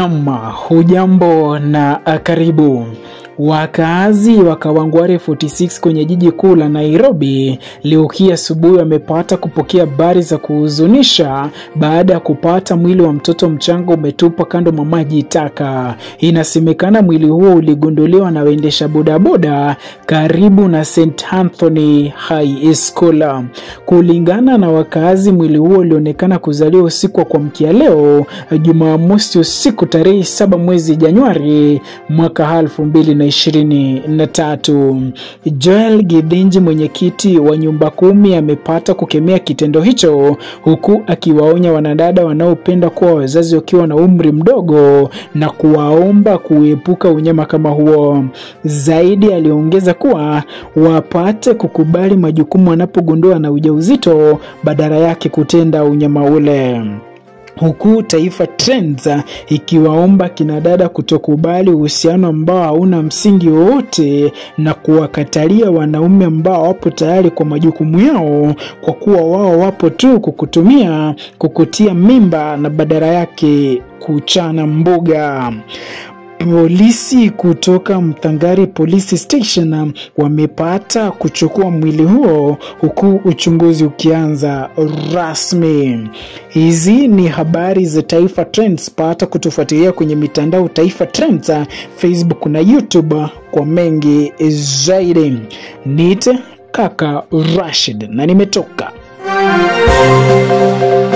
Nam, hujambo na karibu. Wakaazi wa Kawangware 46 kwenye jiji kuu la Nairobi leo hii asubuhi wamepata kupokea habari za kuhuzunisha baada ya kupata mwili wa mtoto mchanga umetupwa kando mwa maji taka. Inasemekana mwili huo uligunduliwa na waendesha bodaboda karibu na St Anthony High School. Kulingana na wakaazi, mwili huo ulionekana kuzaliwa usiku wa kuamkia leo Jumamosi usiku tarehe 7 mwezi Januari mwaka elfu mbili na ishirini na tatu. Joel Gidinji, mwenyekiti wa nyumba kumi, amepata kukemea kitendo hicho huku akiwaonya wanadada wanaopenda kuwa wazazi wakiwa na umri mdogo na kuwaomba kuepuka unyama kama huo. Zaidi aliongeza kuwa wapate kukubali majukumu wanapogundua na ujauzito badala yake kutenda unyama ule huku Taifa Trends ikiwaomba kinadada kutokubali uhusiano ambao hauna msingi wowote na kuwakatalia wanaume ambao wapo tayari kwa majukumu yao, kwa kuwa wao wapo tu kukutumia, kukutia mimba na badala yake kuchana mbuga. Polisi kutoka Mthangari Police Station wamepata kuchukua mwili huo huku uchunguzi ukianza rasmi. Hizi ni habari za Taifa Trends. Pata kutufuatilia kwenye mitandao Taifa Trends, Facebook na YouTube kwa mengi zaidi. Nite kaka Rashid na nimetoka